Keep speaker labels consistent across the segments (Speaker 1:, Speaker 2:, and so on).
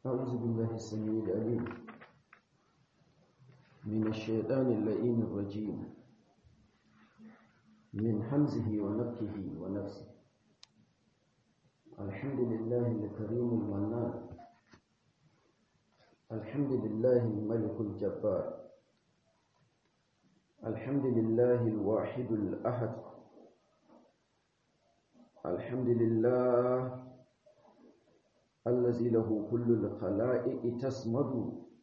Speaker 1: أعوذ بالله السميع العليم من الشيطان اللئيم الرجيم من حمزه ونفخه ونفسه الحمد لله الكريم المنان الحمد لله الملك الجبار الحمد لله الواحد الأحد الحمد لله الذي له كل الخلائق تسمد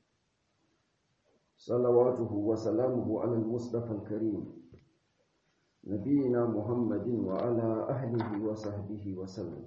Speaker 1: صلواته وسلامه على المصطفى الكريم نبينا محمد وعلى أهله وصحبه وسلم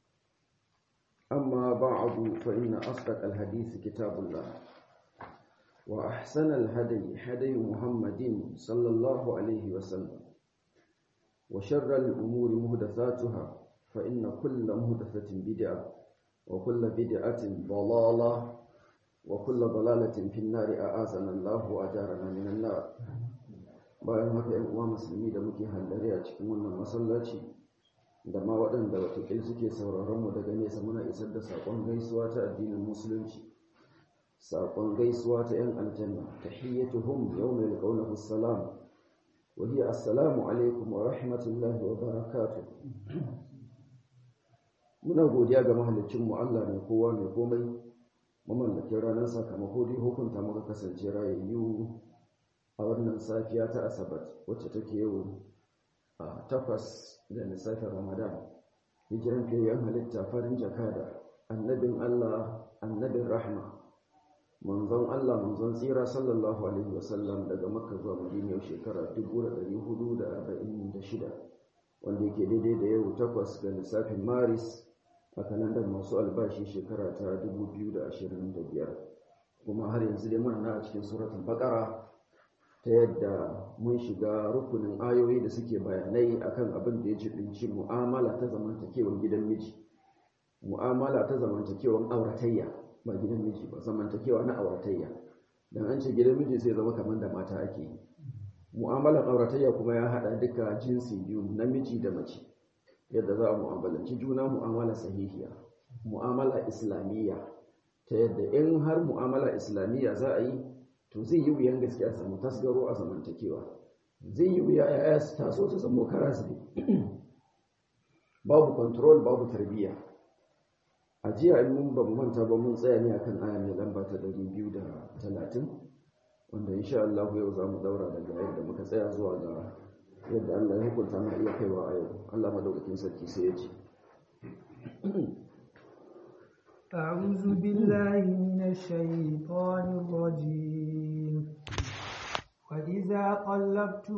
Speaker 1: أما بعد فإن أصدق الحديث كتاب الله وأحسن الهدي هدي محمد صلى الله عليه وسلم وشر الأمور مهدثاتها فإن كل مهدثة بدعة وكل بدعة ضلالة وكل ضلالة في النار أعاذنا الله وأجارنا من النار bayan haka ‘yan uwa musulmi da muke hallare a cikin wannan masallaci da ma waɗanda watakil suke sauraron mu daga nesa muna isar da saƙon gaisuwa ta addinin musulunci saƙon gaisuwa ta ‘yan aljanna tahiyyatuhum yawma yalqawnahu assalam wa hiya assalamu alaikum wa rahmatullahi wa barakatuh muna godiya ga mahaliccinmu Allah mai kowa mai komai mamallakin ranar sakamako dai hukunta muka kasance rayayyu a wannan safiya ta asabar wacce take yau a takwas da lissafin ramadan hijiran fiyayyen halitta farin jakada annabin Allah annabin rahma manzon Allah manzon tsira sallallahu alaihi wasallam daga makka zuwa madina yau shekara 1446 wanda yake daidai da yau takwas ga lissafin maris a kalandar masu albashi shekara ta 2025 kuma har yanzu dai muna a cikin suratun bakara ta yadda mun shiga rukunin ayoyi da suke bayanai akan abin da ya jibinci mu'amala ta zamantakewar gidan miji mu'amala ta zamantakewar auratayya ba gidan miji ba zamantakewa na auratayya dan an ce gidan miji sai zama kamar da mata ake yi mu'amalar auratayya kuma ya hada duka jinsi biyu namiji da mace yadda za a mu'amalanci juna mu'amala sahihiya mu'amala islamiyya ta yadda in har mu'amala islamiyya za a yi to zai yi wuyan gaskiya samu tasgaro a zamantakewa zai yi wuya yaya su taso su samu karasi babu control babu tarbiyya a jiya in mun ba mu manta ba mun tsaya ne akan aya mai lamba ta 230 wanda insha Allah yau za mu daura daga yadda muka tsaya zuwa ga yadda Allah ya hukunta ma iya kaiwa a yau Allah madaukakin sarki sai ya ce
Speaker 2: أعوذ بالله من الشيطان الرجيم وإذا طلقتم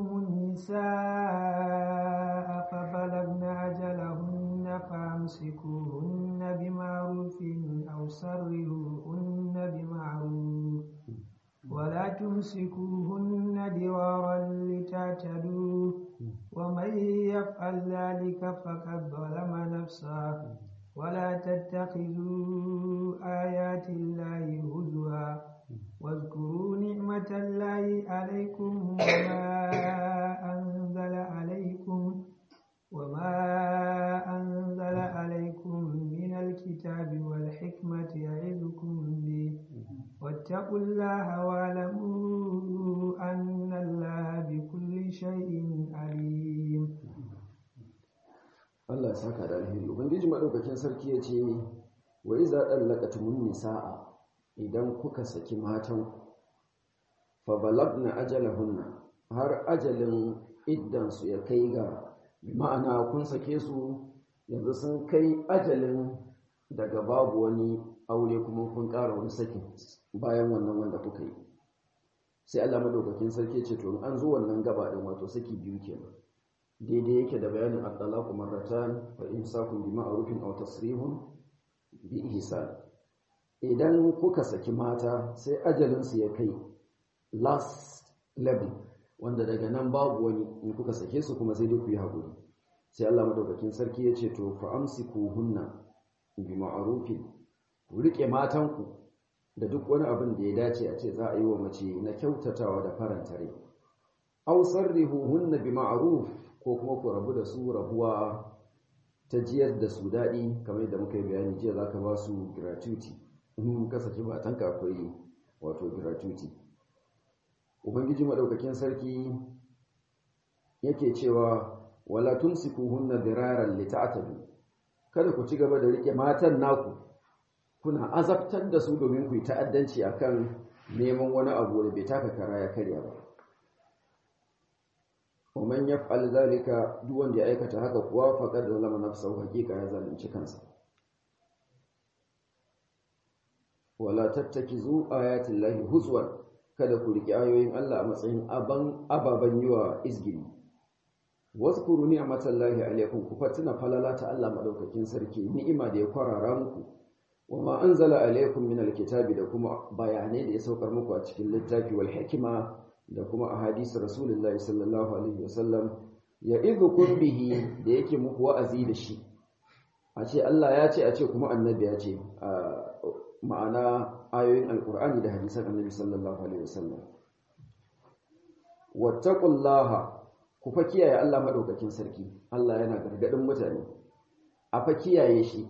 Speaker 2: النساء فبلغن أجلهن فأمسكوهن بمعروف أو سرهوهن بمعروف ولا تمسكوهن درارا لتعتدوا ومن يفعل ذلك فقد ظلم نفسه ولا تتخذوا آيات الله هزوا واذكروا نعمة الله عليكم وما أنزل عليكم وما أنزل عليكم من الكتاب والحكمة يعظكم به واتقوا الله واعلموا أن الله بكل شيء عليم
Speaker 1: Allah ya saka da alheri ubangiji madaukakin sarki ya ce wa iza dallaqatumun nisaa idan kuka saki matan fa balagna ajalahunna har ajalin iddan su ya kai ga ma'ana kun sake su yanzu sun kai ajalin daga babu wani aure kuma kun ƙara wani sakin bayan wannan wanda kuka yi sai Allah madaukakin sarki ce to an zo wannan gaba din wato saki biyu kenan daidai yake da bayanin at-talaqu marratan fa imsakun bi ma'rufin aw tasrihun bi ihsan idan kuka saki mata sai ajalin su ya kai last level wanda daga nan babu wani in kuka sake su kuma sai dai ku yi hakuri sai Allah madaukakin sarki ya ce to fa amsikuhunna bi ma'rufin ku rike matanku da duk wani abin da ya dace a ce za a yi wa mace na kyautatawa da faranta rai aw sarrihuhunna bi ma'ruf ko kuma ku rabu da su rabuwa ta jiyar da su daɗi kamar yadda muka yi bayani jiya za ka ba su gratuity in ka saki matanka akwai wato gratuity ubangiji madaukakin sarki yake cewa wala tumsikuhunna diraran lita'tadu kada ku ci gaba da rike matan naku kuna azabtar da su domin ku yi ta'addanci akan neman wani abu da bai taka kara ya karya ba ومن يفعل ذلك duk wanda ya aikata haka kuwa faqad zalama nafsahu hakika ya zalunci kansa wala tattakizu ayati llahi huzwan kada ku riki ayoyin Allah a matsayin aban ababan yiwa izgiri wazkuru ni'matallahi alaykum ku fatina falala ta Allah madaukakin sarki ni'ima da ya kwarara muku wama anzala alaykum min alkitabi da kuma bayanai da ya saukar muku a cikin littafi wal hikima da kuma a hadisi rasulullahi sallallahu alaihi wasallam ya idhukum bihi da yake muku wa'azi da shi a ce Allah ya ce a ce kuma annabi ya ce ma'ana ayoyin alkur'ani da hadisan annabi sallallahu alaihi wasallam wattaqullaha ku fa kiyaye Allah madaukakin sarki Allah yana gargadin mutane a fa kiyaye shi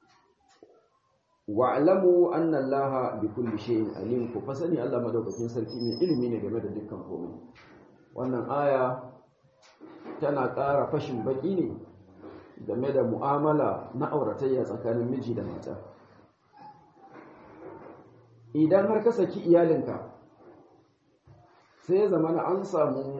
Speaker 1: wa'lamu anna allaha bi kulli shay'in alim ku fasani Allah madaukakin sarki mai ilimi ne game da dukkan komai wannan aya tana ƙara fashin baki ne game da mu'amala na auratayya tsakanin miji da mata idan har ka saki iyalinka sai ya zama an samu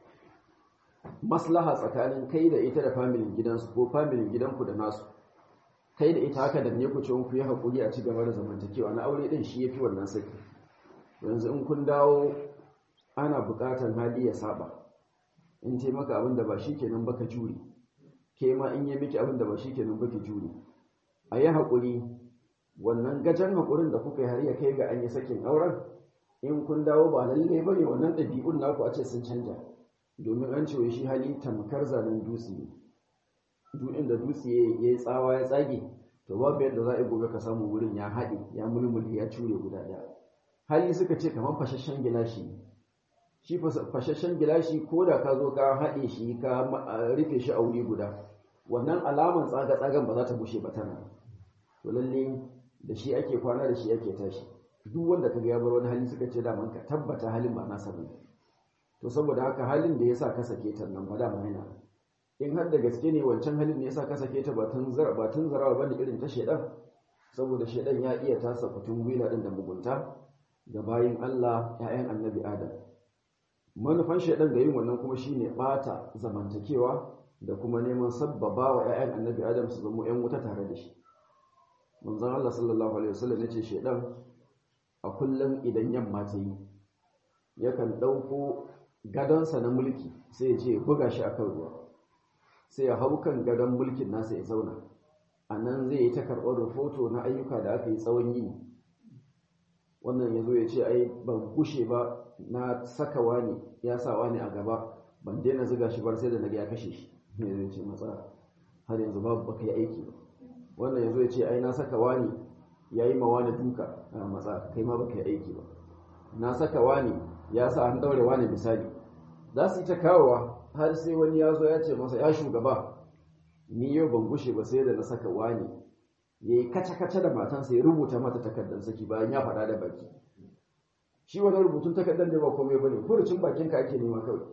Speaker 1: maslaha tsakanin kai da ita da familin gidansu ko familin gidanku da nasu kai da ita haka da ne ku ce ku yi haƙuri a ci gaba da zamantakewa na aure ɗin shi ya fi wannan saki yanzu in kun dawo ana buƙatar hali ya saba in ce maka abin da ba shi kenan baka jure ke ma in yi miki abin da ba shi kenan baki jure a yi haƙuri wannan gajen haƙurin da kuka yi har ya kai ga an yi sakin auren in kun dawo ba lalle ba ne wannan ɗabi'un naku a ce sun canja domin an ce shi hali tamkar zanen dutse ne duk inda dutse ya yi tsawa ya tsage to babu yadda za a yi gobe ka samu wurin ya haɗe ya mulmuli ya cure guda ɗaya hali suka ce kamar fashashen gilashi shi fashashen gilashi ko da ka zo ka haɗe shi ka rufe shi a wuri guda wannan alaman tsaga-tsagan ba za ta bushe ba tana to lalle da shi ake kwana da shi ake tashi duk wanda ka ga ya bar wani hali suka ce daman ka tabbata halin ba nasa bane to saboda haka halin da yasa ka sake ta nan ba da yana in har da gaske ne wancan halin ne yasa ka sake ta ba tun zara ba tun zarawa bane irin ta shedan saboda shedan ya iya tasa fitun gwila din da mugunta ga bayin Allah ƴaƴan annabi Adam manufan shedan ga yin wannan kuma shine bata zamantakewa da kuma neman sabbaba wa ƴaƴan annabi Adam su zama ƴan wuta tare da shi manzon Allah sallallahu alaihi wasallam yace shedan a kullum idan yamma ta yi yakan ɗauko gadonsa na mulki sai ya ce buga shi akan ruwa sai ya hau kan gadon mulkin nasa ya zauna a nan zai yi ta karɓar rahoto na ayyuka da aka yi tsawon yi wannan ya zo ya ce ai ban gushe ba na saka wani ya sa wani a gaba ban daina ziga shi bar sai da na ya kashe shi ne zai ce matsa har yanzu babu baka yi aiki ba wannan ya zo ya ce ai na saka wani ya yi ma wani duka a matsa kai ma baka yi aiki ba na saka wani ya sa an daure wani misali za su yi ta kawowa har sai wani ya zo ya ce masa ya shugaba ni yau ban gushe ba sai da na saka wani ya yi kace-kace da matansa ya rubuta mata takardar saki bayan ya faɗa da baki shi wani rubutun takardar da ba komai ba ne furucin bakinka ake nema kawai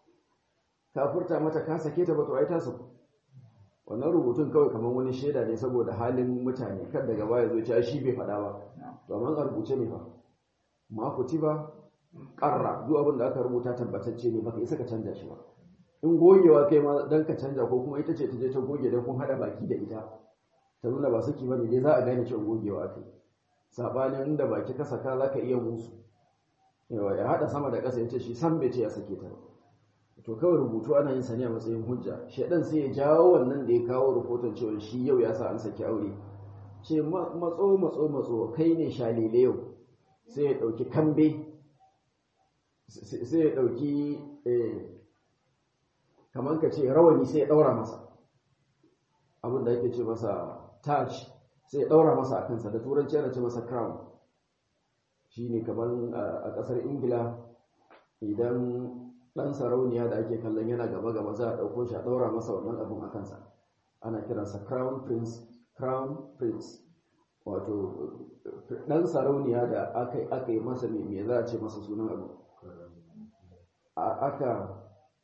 Speaker 1: ka furta mata ka sake ta ba to ai ta saku wannan rubutun kawai kamar wani shaida ne saboda halin mutane kan daga baya zo cewa shi bai faɗa ba to amma a rubuce ne fa ma ba ƙarra duk abin da aka rubuta tabbatacce ne baka isa ka canja shi ba in gogewa kai ma dan ka canja ko kuma ita ce ta je ta goge dan kun hada baki da ita ta nuna ba saki bane dai za a gane cewa gogewa kai sabanin inda baki ka saka zaka iya musu yawa ya hada sama da ƙasa yace shi san bai ce ya sake ta to kawai rubutu ana yin sa ne a matsayin hujja shedan sai ya jawo wannan da ya kawo rahoton cewa shi yau ya sa an saki aure ce matso matso matso kai ne shalele yau sai ya dauki kambe sai ya dauki kamar ka ce rawani sai ya daura masa abin da yake ce masa taj sai ya daura masa a kansa da turanci yana ce masa crown shi ne kamar a ƙasar ingila idan ɗan sarauniya da ake kallon yana gaba-gaba za a ɗauko shi a ɗaura masa wannan abin a kansa ana kiransa crown prince crown prince wato dan sarauniya da aka aka yi masa me me za a ce masa sunan abu aka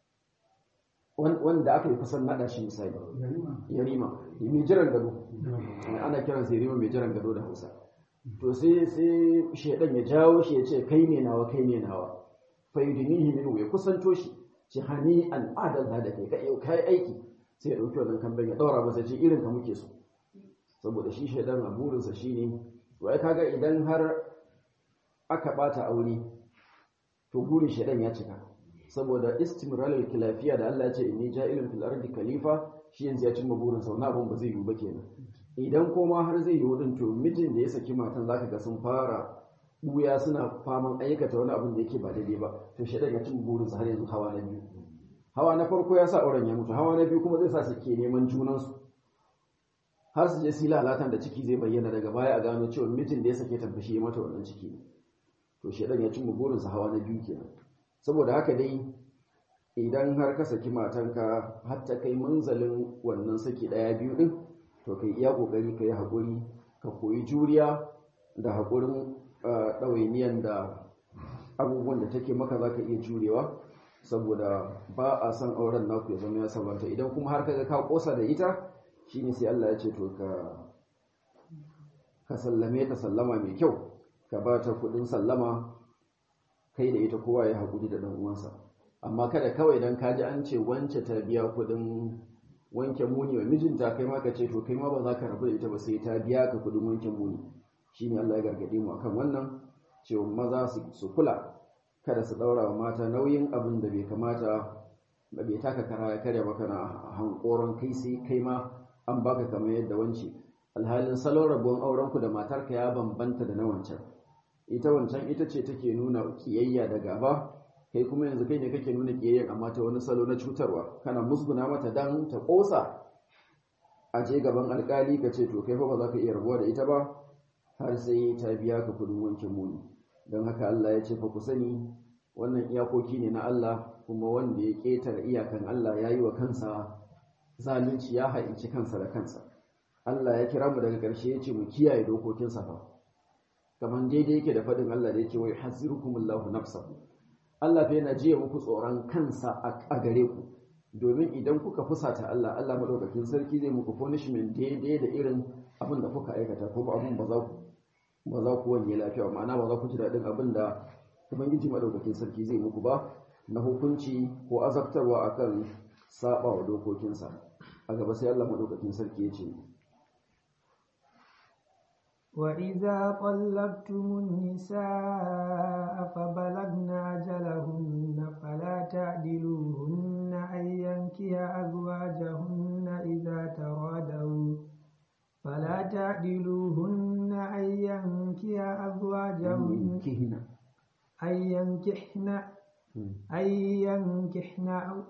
Speaker 1: wanda aka yi kusan nada shi misali yarima mai jiran gado ana kiran sai yarima mai jiran gado da hausa to sai sai shedan ya jawo shi ya ce kai ne nawa kai ne nawa fa yudinihi min ya kusanto shi ci hani an adalla da kai kai kai aiki sai ya dauki wannan kamban ya daura masa ce irin ka muke so saboda shi shedan a burinsa shine wai kaga idan har aka bata aure to burin shedan ya cika saboda istimralul khilafiya da Allah ya ce inni ja'ilun fil ardi khalifa shi yanzu ya cimma burin sa abun ba zai yiwu ba kenan idan koma har zai yiwu din to mijin da ya saki matan zaka ga sun fara buya suna faman aikata wani abin da yake ba daidai ba to shedan ya cimma burin sa har yanzu hawa na biyu hawa na farko ya sa auren ya mutu hawa na biyu kuma zai sa su ke neman junan su har su je su lalatan da ciki zai bayyana daga baya a gano cewa mijin da ya sake tabbashi ya mata wannan ciki ne to shedan ya cimma burin sa hawa na biyu kenan saboda haka dai idan har ka saki matanka har ta kai manzalin wannan saki daya biyu din to kai iya kokari ka yi haƙuri ka koyi juriya da haƙurin ɗawainiyan da abubuwan da take maka za ka iya jurewa saboda ba a son auren naku ya zama ya sabanta idan kuma har kaga ka kosa da ita shine sai Allah ya ce to ka ka sallame ta sallama mai kyau ka ba ta kuɗin sallama kai da ita kowa ya haƙuri da ɗan uwansa amma kada kawai dan ka ji an ce wance ta biya kuɗin wanke muni wa mijinta kai ma ka ce to kai ma ba za ka rabu da ita ba sai ta biya ka kuɗin wanke muni shine Allah ya gargaɗe mu akan wannan cewa maza su kula kada su ɗaura wa mata nauyin abin da bai kamata ba bai taka kara ya karya maka na hankoron kai sai kai ma an baka kamar yadda wance alhalin salon rabuwan aurenku da matarka ya bambanta da na wancan ita wancan ita ce take nuna kiyayya da gaba kai kuma yanzu kai ne kake nuna kiyayya amma ta wani salo na cutarwa kana musguna mata dan ta kosa a je gaban alkali ka ce to kai fa ba za ka iya rabuwa da ita ba har sai ta biya ka kudin wankin muni don haka Allah ya ce fa ku sani wannan iyakoki ne na Allah kuma wanda ya ketare iyakan Allah ya yi wa kansa zalunci ya hainci kansa da kansa Allah ya kira mu daga ƙarshe ya ce mu kiyaye dokokinsa fa kamar daidai yake da faɗin Allah da yake wai hasirukumullahu nafsahu Allah fa yana jiya muku tsoron kansa a gare ku domin idan kuka fusata Allah Allah madaukakin sarki zai muku punishment daidai da irin abin da kuka aikata ko abin ba za ku ba za ku wanye lafiya ma'ana ba za ku ji daɗin abin da ubangiji madaukakin sarki zai muku ba na hukunci ko azabtarwa akan saba wa dokokinsa a gaba sai Allah madaukakin sarki ya ce
Speaker 2: وإذا طلقتم النساء فبلغن أجلهن فلا تعدلوهن أن ينكح أزواجهن إذا ترادوا فلا تعدلوهن أن ينكح أزواجهن أن ينكحن أن ينكحن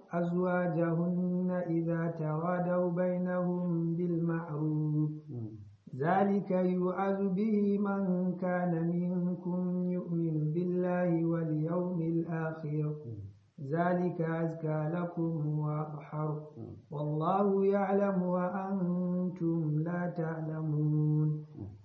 Speaker 2: أزواجهن إذا ترادوا بينهم بالمعروف ذلك يوعظ به من كان منكم يؤمن بالله واليوم الآخر ذلك أزكى لكم وأطهر والله يعلم وأنتم لا تعلمون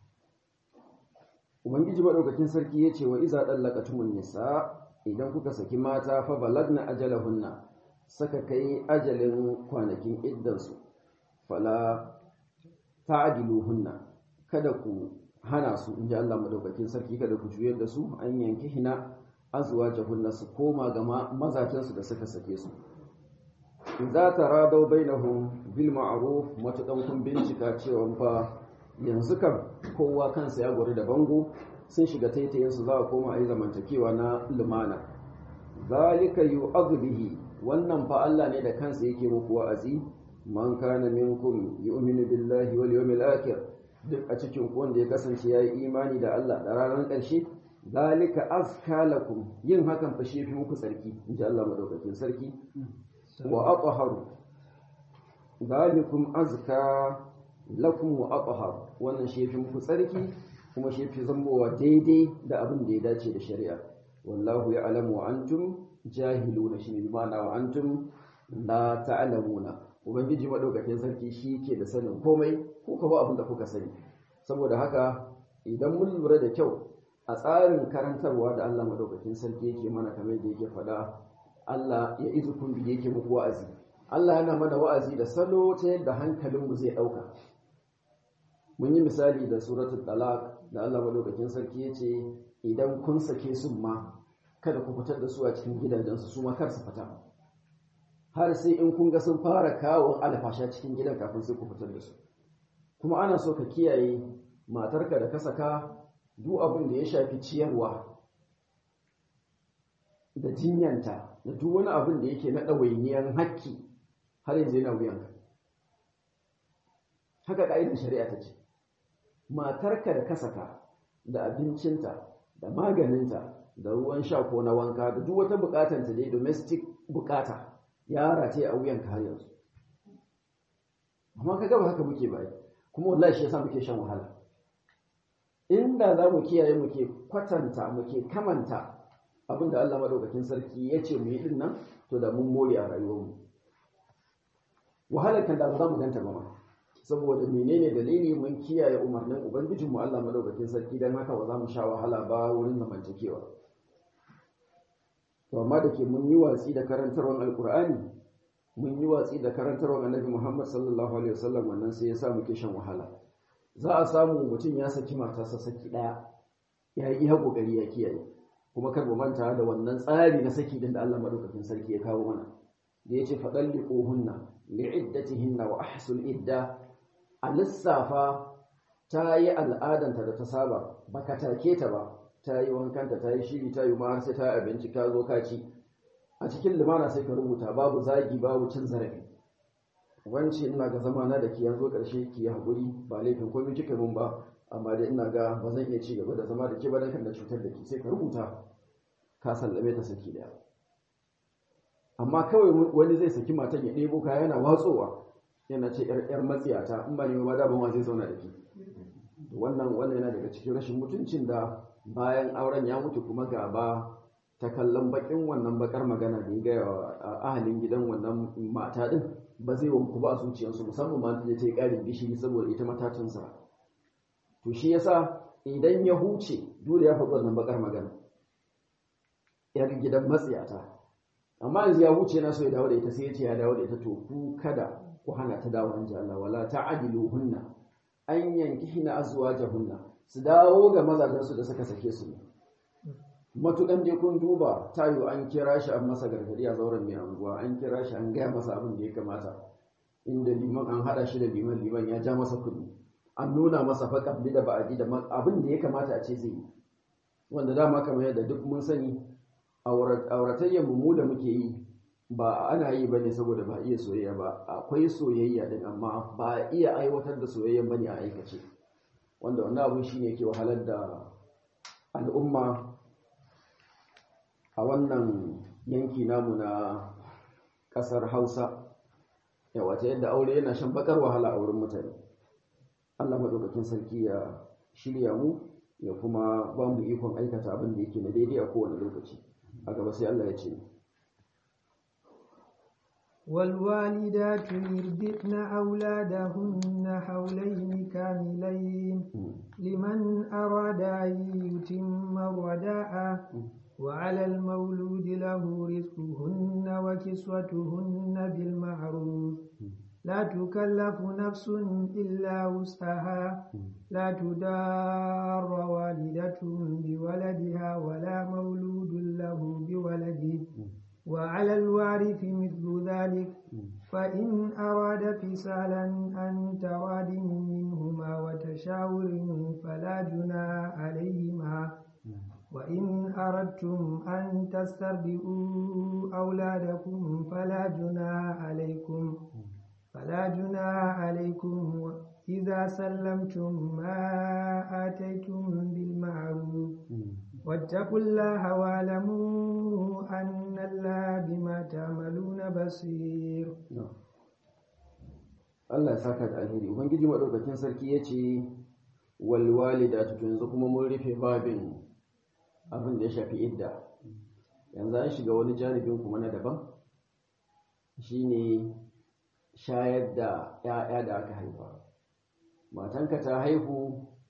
Speaker 1: Ubangiji maɗaukakin sarki ya ce wa iza ɗallakatumun nisa idan kuka saki mata fa balagna ajalahunna saka kai ajalin kwanakin iddansu fala ta'diluhunna kada ku hana su inji Allah madaukakin sarki kada ku juyar da su an yanki hina azwajahunna su koma ga mazajen su da suka sake su idza taradaw bainahum bil ma'ruf matakan kun bincika cewa fa yanzu kam kowa kansa ya gori da bango sun shiga taitayen su za a koma a yi zamantakewa na lumana zalika yu'adhu bihi wannan fa Allah ne da kansa yake muku wa'azi man kana minkum yu'minu billahi wal yawmil akhir duk a cikin ku wanda ya kasance yayi imani da Allah da ranar ƙarshe zalika azka lakum yin hakan fa shi fi muku sarki inji Allah madaukakin sarki wa athaharu zalikum azka lakum wa athhar wannan shi fi muku sarki kuma shi fi zambowa daidai da abin da ya dace da shari'a wallahu ya'lamu wa antum jahiluna shine bi ma'ana wa antum la ta'lamuna ubangiji madaukakin sarki shi ke da sanin komai ko ka ba abin da kuka sani saboda haka idan mun lura da kyau a tsarin karantarwa da Allah madaukakin sarki yake mana kamar da yake faɗa Allah ya izukun bi yake muku wa'azi Allah yana mana wa'azi da salo ta yadda hankalinmu zai ɗauka mun yi misali da suratul talaq da Allah madaukakin sarki ya ce idan kun sake su ma kada ku fitar da su a cikin gidajensu su ma kar su fita har sai in kun ga sun fara kawo alfasha cikin gidan kafin sai ku fitar da su kuma ana so ka kiyaye matarka da ka saka duk abin da ya shafi ciyarwa da jinyanta da duk wani abin da yake na ɗawainiyar hakki har yanzu yana wuyanka haka ƙa'idar shari'a ta ce matarka da ka saka da abincinta da maganinta da ruwan sha ko na wanka da duk wata bukatanta dai domestic bukata ya rataye a wuyanka har yanzu amma ka gaba haka muke bai kuma wallahi shi yasa muke shan wahala inda za mu kiyaye muke kwatanta muke kamanta abin da Allah madaukakin sarki ya ce mu yi din nan to da mun more a rayuwarmu wahalar kan da ba za mu ganta ba ma saboda menene dalili mun kiyaye umarnin ubangijinmu Allah madaukakin sarki dan haka ba za mu sha wahala ba wurin zamantakewa to amma da ke mun yi watsi da karantarwar alkur'ani mun yi watsi da karantarwar annabi muhammad sallallahu alaihi wasallam wannan sai ya sa muke shan wahala za a samu mutum ya saki matarsa saki daya ya yi iya kokari ya kiyaye kuma kar mu manta da wannan tsari na saki din da Allah madaukakin sarki ya kawo mana da yace fadalliquhunna li'iddatihinna wa ahsul idda a lissafa ta yi al'adanta da ta saba baka take ta ba ta yi wankanta ta yi shiri ta yi ma har sai ta yi abinci ka zo ka ci a cikin limana sai ka rubuta babu zagi babu cin zarafi wance ina ga zama na da ki yanzu karshe ki yi haƙuri ba laifin komai kika mun ba amma dai ina ga ba zan iya ci gaba da zama da ke ba dan kan da cutar da ki sai ka rubuta ka sallame ta saki daya amma kawai wani zai saki matan ya ɗebo kaya yana watsowa yana ce yar matsiyata in ba ne ba da ban zai zauna da ke wannan wannan yana daga cikin rashin mutuncin da bayan auren ya mutu kuma gaba ta kallon bakin wannan bakar magana da ya gaya wa ahalin gidan wannan mata din ba zai wanku ba a zuciyarsu musamman ma ta ta yi ƙarin gishiri saboda ita matatunsa to shi yasa idan ya huce dole ya faɗi wannan bakar magana yar gidan matsiyata amma yanzu ya huce na so ya dawo da ita sai ya ce ya dawo da ita to ku kada ku hana ta dawo an ji Allah wala ta'adiluhunna an yankihina azwajahunna su dawo ga mazajensu da suka sake su matukan dai kun duba tayo an kira shi an masa gargadi a zauren mai anguwa an kira shi an gaya masa abin da ya kamata inda liman an hada shi da liman liman ya ja masa kudi an nuna masa fa kabli da ba'adi da abin da ya kamata a ce zai yi wanda dama kamar yadda duk mun sani auratayyar mu da muke yi ba ana yi bane saboda ba iya soyayya ba akwai soyayya din amma ba iya aiwatar da soyayya bane a aikace wanda wannan abun shine yake wahalar da al'umma a wannan yanki namu na kasar Hausa yawa ta yadda aure yana shan bakar wahala a wurin mutane Allah madaukakin sarki ya shirya mu ya kuma ba mu ikon aikata abin da yake na daidai a kowane lokaci a gaba sai Allah ya ce
Speaker 2: والوالدات يربئن أولادهن حولين كاملين لمن أراد أن يتم الرداء وعلى المولود له رزقهن وكسوتهن بالمعروف لا تكلف نفس إلا وسعها لا تدار والدة بولدها ولا مولود له بولده وعلى الوارث مثل ذلك فإن أراد فصالا أن تراد منهما وتشاور فلا جنى عليهما وإن أردتم أن تسترضئوا أولادكم فلا جنى عليكم فلا جنى عليكم إذا سلمتم ما آتيتم بالمعروف واتقوا الله واعلموا أن الله بما تعملون بصير
Speaker 1: Allah ya saka da alheri ubangiji madaukakin sarki yace wal walidatu yanzu kuma mun rufe babin abin da ya shafi idda yanzu an shiga wani janibin kuma na daban shine shayar da ‘ya'ya da aka haifa matanka ta haihu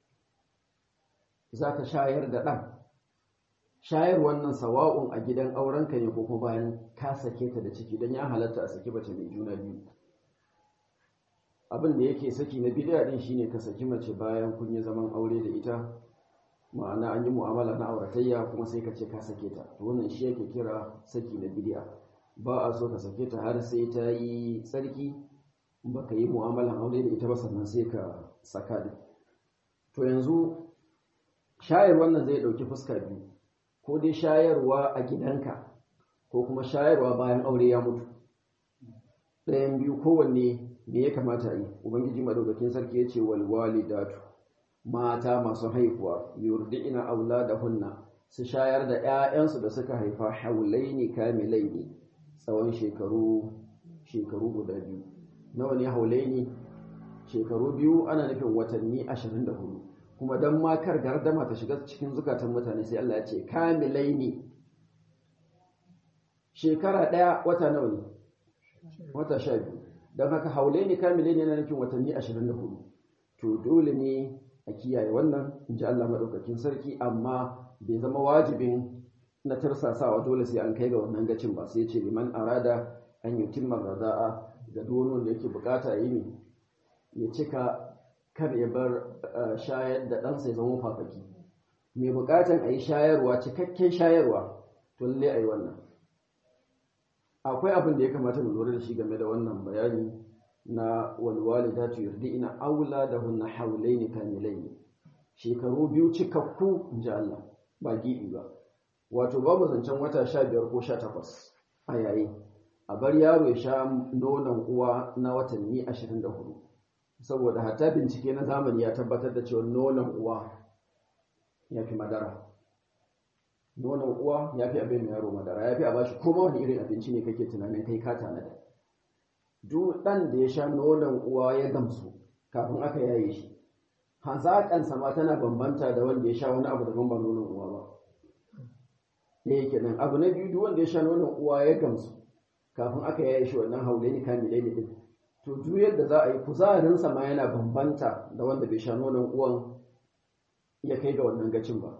Speaker 1: za ka shayar da ɗan shayar wannan sawa'un a gidan aurenka ne ko kuma bayan ka sake ta da ciki don ya halatta a saki mace mai juna biyu abin da yake saki na bidiya din shine ka saki mace bayan kun yi zaman aure da ita ma'ana an yi mu'amala na auratayya kuma sai ka ce ka sake ta to wannan shi yake kira saki na bidiya ba a so ka sake ta har sai ta yi tsarki baka yi mu'amalan aure da ita ba sannan sai ka saka din to yanzu shayar wannan zai dauki fuska biyu ko dai shayarwa a gidanka ko kuma shayarwa bayan aure ya mutu ɗayan biyu kowanne me ya kamata yi ubangiji madaukakin sarki ya ce wal walidatu mata masu haihuwa yurdi'ina auladahunna su shayar da 'ya'yansu da suka haifa haulaini kamilaini tsawon shekaru shekaru guda biyu nawa ne haulaini shekaru biyu ana nufin watanni 24 kuma dan makar gardama ta shiga cikin zukatan mutane sai Allah ya ce kamilaini shekara ɗaya wata nawa ne wata sha biyu don haka haulaini kamilaini yana nufin watanni 24 to dole ne a kiyaye wannan in ji Allah maɗaukakin sarki amma bai zama wajibin na tarsasawa dole sai an kai ga wannan gacin ba sai ce liman arada an yi timmar rada'a ga duk da yake bukata yi ne ya cika kar ya bar shayar da ɗansa ya zama fafaki mai bukatan a yi shayarwa cikakken shayarwa to lalle a yi wannan akwai abin da ya kamata mu lura da shi game da wannan bayani na walwalidatu yurdi'na auladahunna hawlayn kamilayn shekaru biyu cikakku inji Allah ba gibi ba wato babu zancen wata 15 ko 18 a yayi a bar yaro ya sha nonon uwa na watanni 24 saboda hatta bincike na zamani ya tabbatar da cewa nonon uwa ya fi madara nonon uwa ya fi abin yaro madara ya fi a bashi koma wani irin abinci ne kake tunanin kai ka tanada duk ɗan da ya sha nonon uwa ya gamsu kafin aka yaye shi hazaƙansa ma tana bambanta da wanda ya sha wani abu daban ba nonon uwa ba ɗaya kenan abu na biyu duk wanda ya sha nonon uwa ya gamsu kafin aka yaye shi wannan haulai ne kamilai ne din to duk yadda za a yi kuzarinsa ma yana bambanta da wanda bai sha nonon uwan ya kai ga wannan gacin ba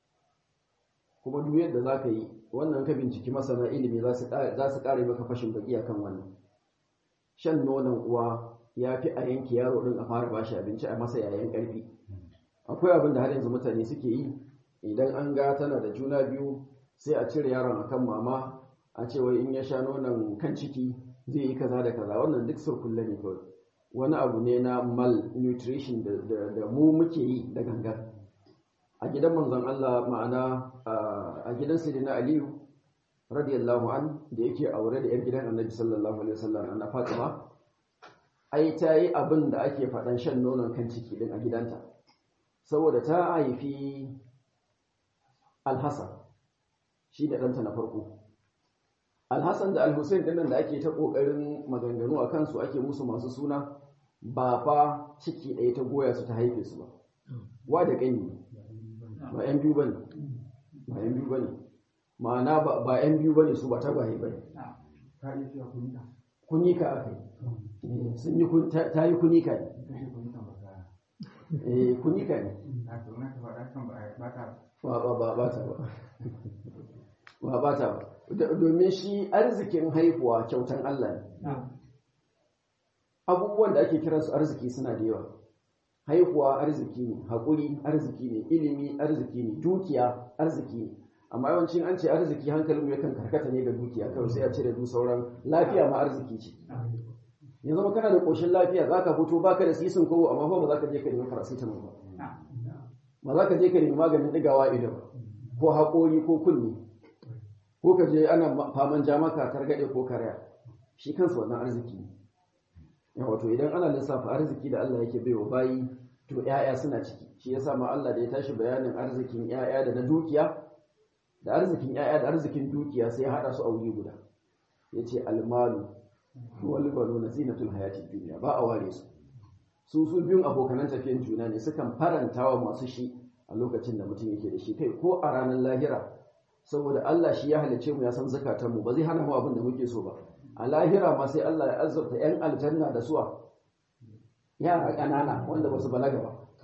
Speaker 1: kuma duk yadda za ka yi wannan ka binciki masana ilimi za su ƙare maka fashin baki akan wannan shan nonon uwa ya fi a yanke yaro ɗin a fara bashi abinci a masa yayan ƙarfi akwai abin da har yanzu mutane suke yi idan an ga tana da juna biyu sai a cire yaron akan mama a ce wai in ya sha nonon kan ciki zai yi kaza da kaza wannan duk surkulle ne kawai wani abu ne na malnutrition da mu muke yi da gangar a gidan manzon Allah ma'ana a gidan Sayyidina Aliyu radiyallahu an da yake aure da 'yar gidan Annabi sallallahu alaihi wasallam Anna Fatima ai ta yi abin da ake faɗan shan nonon kan ciki din a gidanta saboda ta haifi Al-Hassan shi da ɗanta na farko Al-Hassan da Al-Hussein ɗin da ake ta ƙoƙarin maganganu a kansu ake musu masu suna ba fa ciki ɗaya ta goya su ta haife su ba wa da ƙanyi ba 'yan biyu ba ne ba 'yan biyu ba ne ma'ana ba 'yan biyu ba ne su ba tagwaye ba ne kunika aka yi sun yi ta yi kunika ne eh kunika ne ba ba ba ba ta ba ba ba ta ba domin shi arzikin haihuwa kyautan Allah ne abubuwan da ake kiransu arziki suna da yawa haihuwa arziki ne haƙuri arziki ne ilimi arziki ne dukiya arziki ne amma yawancin an ce arziki hankalin yakan karkata ne ga dukiya kawai sai a cire du sauran lafiya ma arziki ce yanzu ma kana da ƙoshin lafiya za ka fito baka da sisin kowo amma ba za ka je ka nemi paracetamol ba ba za ka je ka nemi maganin ɗigawa ido ba ko haƙori ko kunni ko ka je ana faman ja maka targaɗe ko karaya shi kansa wannan arziki ne wato idan ana lissafa arziki da Allah yake baiwa bayi to ƴaƴa suna ciki shi yasa ma Allah da ya tashi bayanin arzikin ƴaƴa da na dukiya da arzikin ƴaƴa da arzikin dukiya sai ya hada su a wuri guda yace almalu wal banuna zinatul hayatid dunya ba a ware su su su biyun abokanan tafiyan juna ne sukan farantawa masu shi a lokacin da mutum yake da shi kai ko a ranar lahira saboda Allah shi ya halice mu ya san zakatanmu ba zai hana mu abin da muke so ba a lahira ma sai Allah ya azurta 'yan aljanna da suwa yara ƙanana wanda ba su balaga ba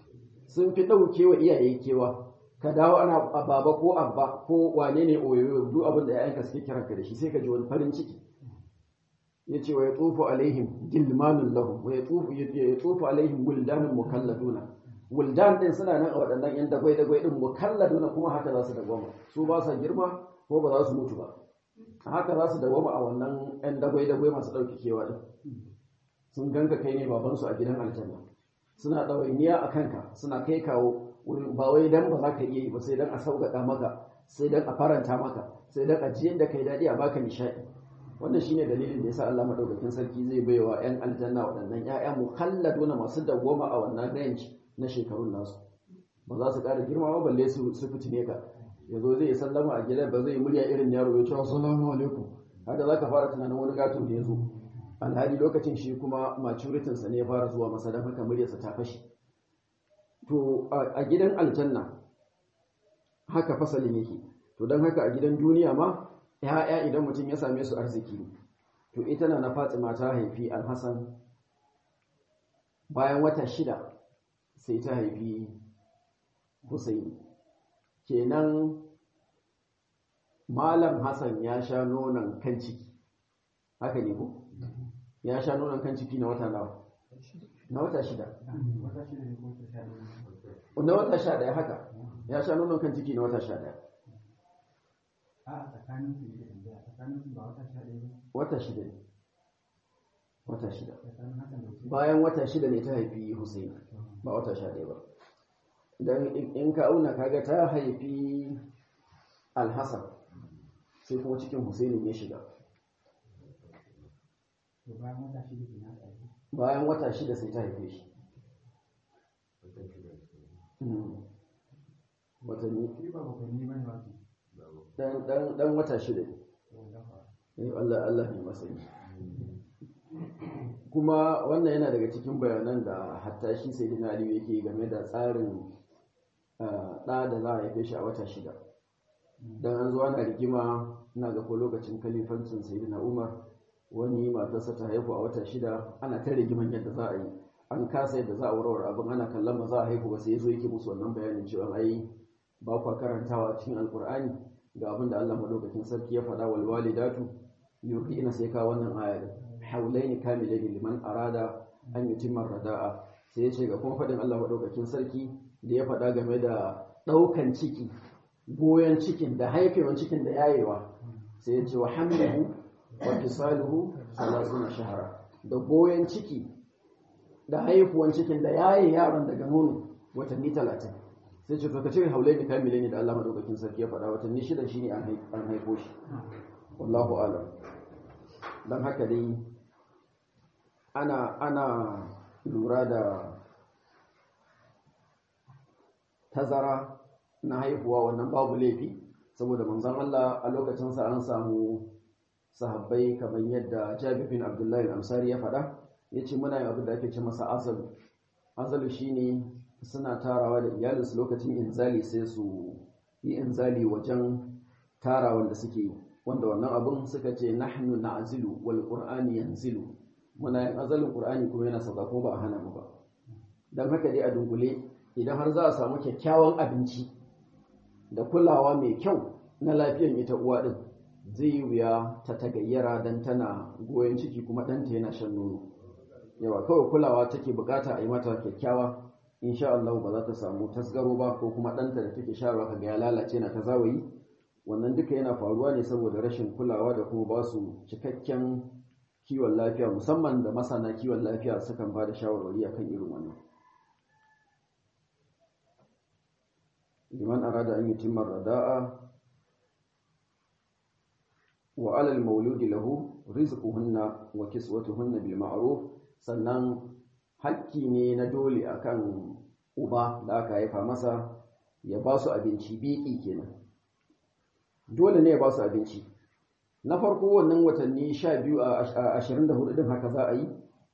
Speaker 1: sun fi ɗauke wa iyaye kewa ka dawo ana baba ko abba ko wane ne oyoyo duk abin da ‘ya'yanka suke kiranka da shi sai ka ji wani farin ciki ya ce wa ya tsofa alaihim gilmanun lahum wa ya tsofa alaihim wuldanun mukalladuna wuldan din suna nan a waɗannan yan dagwai dagwai din mukalladuna kuma haka za su dagwama su ba sa girma ko ba za su mutu ba haka za su dagwama a wannan yan dagwai dagwai masu ɗauki kewa din sun ganka kai ne babansu a gidan aljanna suna ɗawainiya a kanka suna kai kawo ba wai dan ba za ka iya yi ba sai dan a sauƙaƙa maka sai dan a faranta maka sai dan a jiyar da kai daɗi a baka nishaɗi wannan shine dalilin da yasa Allah madaukakin sarki zai baiwa ƴan aljanna waɗannan ƴaƴa mukhalladuna masu dawwama a wannan range na shekarun nasu ba za su ƙara girma ba balle su su fitine ka yazo zai sallama a gidan ba zai murya irin yaro ya ce assalamu alaikum haka zaka fara tunanin wani gato da yazo alhali lokacin shi kuma maturitin sa ne ya fara zuwa masa dan haka muryarsa ta fashi to a gidan aljanna haka fasalin yake to dan haka a gidan duniya ma ‘ya'ya idan mutum ya same su arziki to ita na na fatima ta haifi alhassan bayan wata shida sai ta haifi husaini kenan malam hassan ya sha nonon kan ciki haka ne ko ya sha nonon kan ciki na wata nawa na wata shida na wata sha daya haka ya sha nonon kan ciki na wata sha daya wata shida ne wata shida bayan wata shida ne ta haifi Hussein ba wata sha ɗaya ba don in ka auna kaga ta haifi alhassan sai kuma cikin Hussein ya shiga bayan wata shida sai ta haife shi watanni dan wata shida ne Allah Allah ne masani kuma wannan yana daga cikin bayanan da hatta shi sai dina aliyu yake game da tsarin ɗa da za a haife shi a wata shida don an zuwa na rigima ina ga ko lokacin kalifancin sai dina umar wani matarsa ta haihu a wata shida ana ta rigiman yadda za a yi an kasa yadda za a warware abin ana kallon ba za a haihu ba sai ya zo yake musu wannan bayanin cewa ai ba kwa karantawa cikin alkur'ani ga abin da Allah madaukakin sarki ya faɗa wal walidatu yurdi'na sai ka wannan aya haulaini kamilaini liman arada an yutimma rada'a sai ya ce ga kuma faɗin Allah madaukakin sarki da ya faɗa game da ɗaukan ciki goyon cikin da haifewan cikin da yayewa sai ya ce wa hamluhu wa fisaluhu salasuna shahara da goyon ciki da haifuwan cikin da yaye yaron daga nono watanni talatin sai ce to ka cire haulai da kamile ne da Allah madaukakin sarki ya faɗa watanni shida shine an haifo shi wallahu alam dan haka dai ana ana lura da tazara na haihuwa wannan babu laifi saboda manzon Allah a lokacin sa an samu sahabbai kamar yadda Jabir bin Abdullahi al-Ansari ya faɗa yace muna yin abin da ake ce masa azalu azalu shine suna tarawa da iyalinsu lokacin inzali sai su yi inzali wajen tarawan da suke yi wanda wannan abun suka ce nahnu na'zilu wal qur'ani yanzilu muna yin azalin qur'ani kuma yana sauka ko ba a hana mu ba dan haka dai a dungule idan har za a samu kyakkyawan abinci da kulawa mai kyau na lafiyar ita uwa din zai yi wuya ta tagayyara dan tana goyon ciki kuma ɗanta yana shan nono yawa kawai kulawa take bukata a yi mata kyakkyawa insha Allah ba za ta samu tasgaro ba ko kuma ɗanta da take sharwa kaga ya lalace na ta zawayi wannan duka yana faruwa ne saboda rashin kulawa da kuma ba su cikakken kiwon lafiya musamman da masana kiwon lafiya sukan ba da shawarwari akan irin wannan liman arada an yutimma rada'a wa alal mauludi lahu rizquhunna wa kiswatuhunna bil ma'ruf sannan hakki ne na dole akan uba da aka haifa masa ya ba su abinci biki kenan dole ne ya ba su abinci na farko wannan watanni 12 a 24 din haka za a yi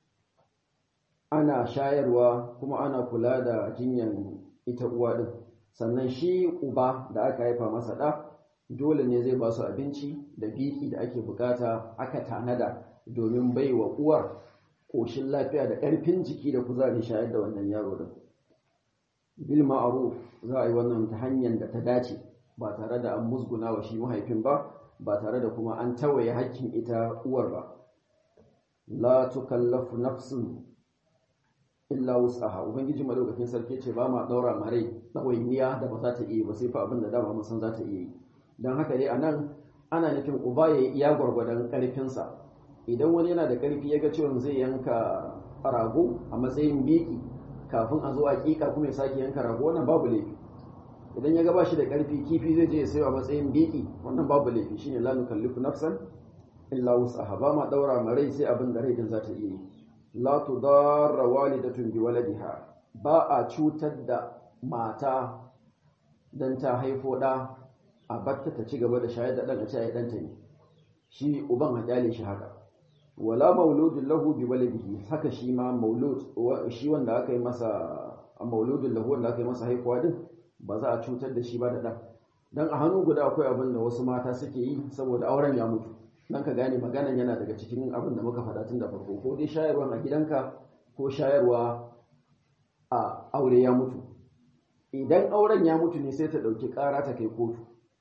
Speaker 1: ana shayarwa kuma ana kula da jinyan ita uwa din sannan shi uba da aka haifa masa da dole ne zai ba su abinci da biki da ake bukata aka tanada domin bai wa uwar ƙoshin lafiya da ƙarfin jiki da kuzari shayar da wannan yaro din bil ma'ruf za a yi wannan ta hanyar da ta dace ba tare da an musguna wa shi mahaifin ba ba tare da kuma an tawaye hakkin ita uwar ba la tukallafu nafsun illa wus'aha ubangiji madaukakin sarki ce ba ma daura mare ɗawainiya da ba za ta iya ba sai fa abin da dama mun san za ta iya yi don haka dai anan ana nufin uba ya yi iya gwargwadon ƙarfinsa idan wani yana da ƙarfi ya ga cewa zai yanka rago a matsayin biki kafin a zo a ƙiƙa kuma ya sake yanka rago wannan babu laifi idan ya ga ba shi da ƙarfi kifi zai je ya sayo a matsayin biki wannan babu laifi shine la nukallifu nafsan illa wus'aha ba ma daura ma rai sai abin da rai din za ta iya yi la tudarra walidatun bi waladiha ba a cutar da mata dan ta haifo da a batta ta ci gaba da shayar da dan a ce ai danta ne shi uban a kyale shi haka wala mauludun lahu bi waladihi haka shi ma maulud shi wanda aka yi masa mauludun lahu wanda aka yi masa haihuwa din ba za a cutar da shi ba da dan dan a hannu guda akwai abin da wasu mata suke yi saboda auren ya mutu dan ka gane maganan yana daga cikin abin da muka faɗa tun da farko ko dai shayarwa a gidanka ko shayarwa a aure ya mutu idan auren ya mutu ne sai ta ɗauki ƙara ta kai kotu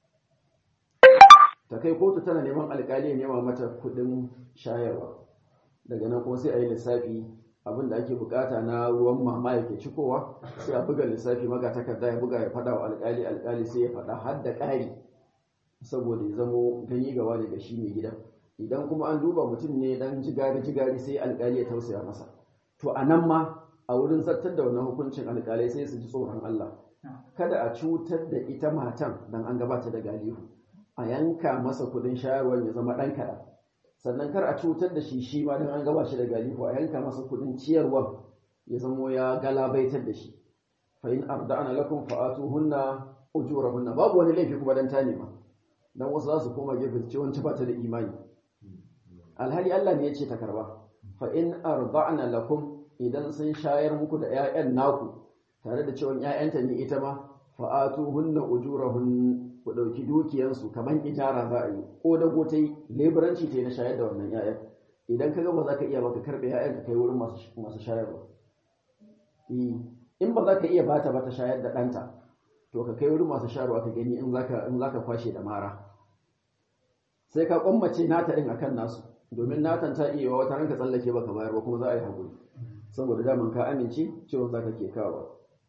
Speaker 1: ta kai kotu tana neman alƙali ya nema mata kuɗin shayarwa daga nan kuma sai a yi lissafi abin da ake bukata na ruwan mama yake cikowa sai a buga lissafi maka takarda ya buga ya faɗa wa alƙali alƙali sai ya faɗa har da ƙari saboda ya zamo gani gawa ne da shi mai gidan idan kuma an duba mutum ne dan jigari jigari sai alƙali ya tausaya masa to a nan ma a wurin zartar da wannan hukuncin alƙalai sai su ji tsoron Allah kada a cutar da ita matan dan an gabata da galihu a yanka masa kudin shayarwar ya zama ɗan kaɗan sannan kar a cutar da shi shi ma dan an gaba shi da galihu a yanka masa kudin ciyarwar ya zamo ya galabaitar da shi fa in arda'ana lakum fa'atuhunna ujurahunna babu wani laifi kuma dan ta nema dan wasu za su koma gefe su ce wancan ba ta da imani alhali Allah ne ya ce ta karba fa in arda'na lakum idan sun shayar muku da ƴaƴan naku tare da cewa ƴaƴanta ne ita ma fa'atuhunna ujurahun ku dauki dukiyansu kaman ijara za a yi ko da go ta yi leburanci ta yi na shayar da wannan ƴaƴan idan ka ga ba za ka iya baka karbe ƴaƴan ka kai wurin masu masu shayarwa in ba za ka iya bata ba ta shayar da ɗanta to ka kai wurin masu shayarwa ka gani in zaka in zaka kwashe da mara sai ka kwammace nata din akan nasu domin natan ta iya wata ranka tsallake baka bayar ba kuma za a yi hakuri saboda daman ka amince cewa zaka ke kawo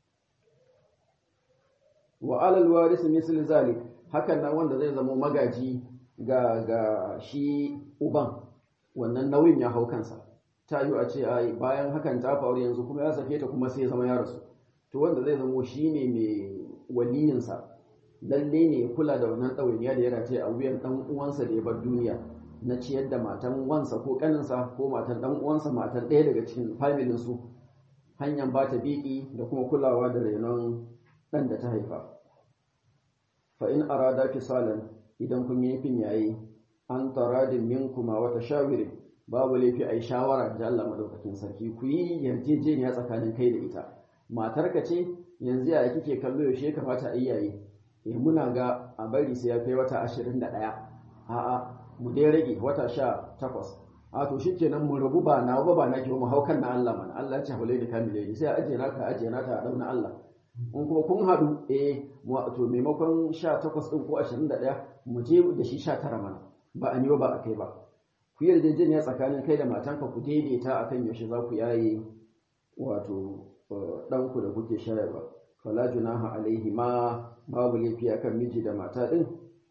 Speaker 1: wa alal waris misl zalik hakan nan wanda zai zama magaji ga ga shi uban wannan nauyin ya hau kansa ta yi a ce ai bayan hakan ta faru yanzu kuma ya sake ta kuma sai ya zama ya rasu to wanda zai zamo shine mai waliyinsa lalle ne ya kula da wannan ɗawainiya da ya race a wuyan ɗan uwansa da ya bar duniya na ciyar da matan wansa ko ƙaninsa ko matan ɗan uwansa matan ɗaya daga cikin familin su hanyar ba ta biki da kuma kulawa da renon ɗan da ta haifa fa in arada fisalan idan kun yi nufin yayi an taradin minkuma wata shawirin babu laifi a yi shawara da Allah madaukakin sarki ku yi yarjejeniya tsakanin kai da ita matarka ce yanzu ya kike kallo yaushe kamata a iyaye eh muna ga a bari sai ya kai wata 21 a'a mu dai rage wata 18 a to shikenan mu rabu ba na ba ba na ki mu haukan na Allah mana Allah ya ce hulai da kamile sai a ajiye naka ajiye naka a dauna Allah in kuma kun hadu eh to maimakon 18 din ko 21 mu je da shi 19 mana ba a ni ba a kai ba ku yi yarjejeniya tsakanin kai da matanka ku daidaita akan yaushe za ku yaye wato ɗanku da kuke shayarwa fala junaha alaihi ma babu laifi akan miji da mata ɗin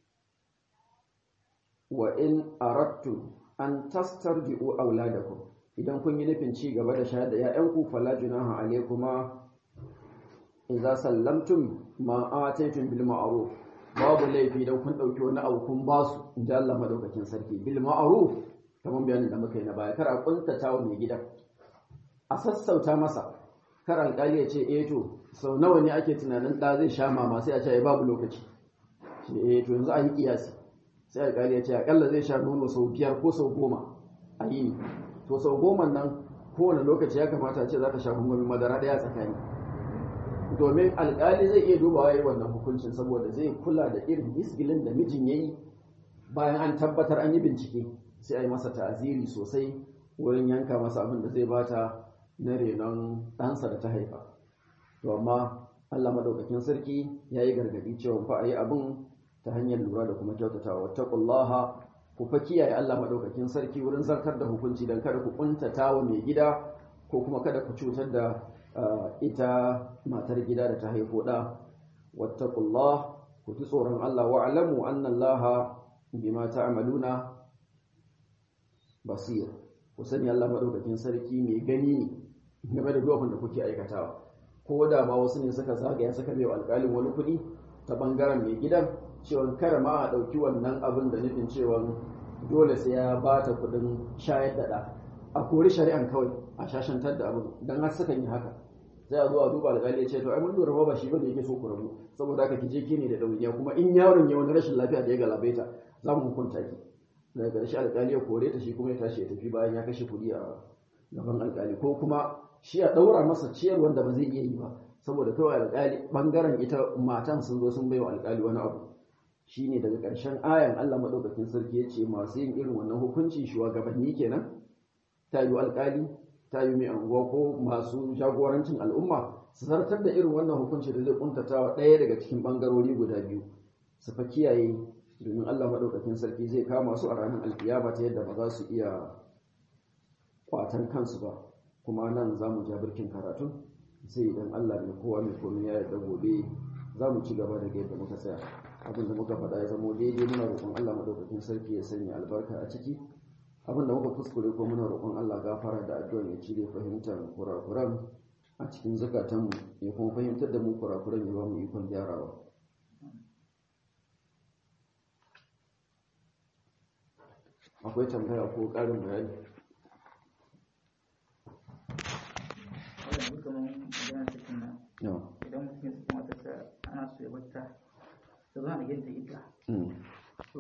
Speaker 1: wa in aradtum an tastarji'u auladakum idan kun yi nufin ci gaba da shayar da 'ya'yanku fala junaha alaikuma idza sallamtum ma ataytum bil ma'ruf babu laifi idan kun dauki wani abu kun ba su inda Allah madaukakin sarki bil ma'ruf kamar bayanin da muka yi na baya kar a kuntata wa mai gidan a sassauta masa kar alƙali ya ce eh to sau nawa ne ake tunanin ɗa zai sha mama sai a ce babu lokaci ce eh to yanzu a yi kiyasi sai alƙali ya ce akalla zai sha nono sau biyar ko sau goma a yi to sau goma nan kowane lokaci ya kamata a ce za ta sha gungumin madara ɗaya tsakani domin alƙali zai iya dubawa yi wannan hukuncin saboda zai kula da irin isgilin da mijin ya yi bayan an tabbatar an yi bincike sai a yi masa ta'aziri sosai wurin yanka masa abin da zai bata na renon ɗansa da ta haifa to amma Allah madaukakin sarki yayi gargadi cewa fa ayi abin ta hanyar lura da kuma kyautatawa wattaqullaha ku fa kiyaye Allah madaukakin sarki wurin zartar da hukunci dan kada ku kuntata wa mai gida ko kuma kada ku cutar da ita matar gida da ta haifo da wattaqullah ku ji tsoron Allah wa alamu anna Allah bima ta'maluna basir ku sani Allah madaukakin sarki mai gani ne game da duk da kuke aikatawa ko da ma wasu ne suka zagaya suka bai alƙalin wani kuɗi ta bangaren mai gidan cewa kada ma a ɗauki wannan abin da nufin cewa dole sai ya ba ta kuɗin shayar da ɗa a kori shari'an kawai a shashantar da abin don har sukan yi haka sai a zo a duba alƙali ya ce to ai mun lura ba shi bane yake so ku rabu saboda haka ki je ki ne da ɗauniya kuma in yaron ya wani rashin lafiya da ya galabaita za mu hukunta ki daga ƙarshe alƙali ya kore ta shi kuma ya tashi ya tafi bayan ya kashe kuɗi a gaban alƙali ko kuma shi a ɗaura masa ciyar wanda ba zai iya yi ba saboda kawai alƙali ɓangaren ita matan sun zo sun baiwa alƙali wani abu shine daga ƙarshen ayan Allah maɗaukakin sarki ya ce masu yin irin wannan hukunci shugabanni kenan ta yi alƙali ta yi mai anguwa ko masu jagorancin al'umma su zartar da irin wannan hukunci da zai kuntata wa ɗaya daga cikin ɓangarori guda biyu su fa kiyaye domin Allah maɗaukakin sarki zai kama su a ranar alkiyama ta yadda ba za su iya kwatan kansu ba kuma nan za mu ja birkin karatun sai idan Allah mai kowa mai komai ya yarda gobe za mu ci gaba daga yadda muka tsaya abinda muka faɗa ya zamo daidai muna roƙon Allah maɗaukakin sarki ya sanya albarka a ciki abinda muka kuskure ko muna roƙon Allah gafara da addu'a ya cire fahimtar kurakuran a cikin zukatanmu ya kuma fahimtar da mu kurakuran ya ba mu ikon gyarawa akwai tambaya ko ƙarin bayani
Speaker 3: wadda kamar magana cikin nan idan mutum ya saki matarsa ana so ya bata ta zo a ganta ita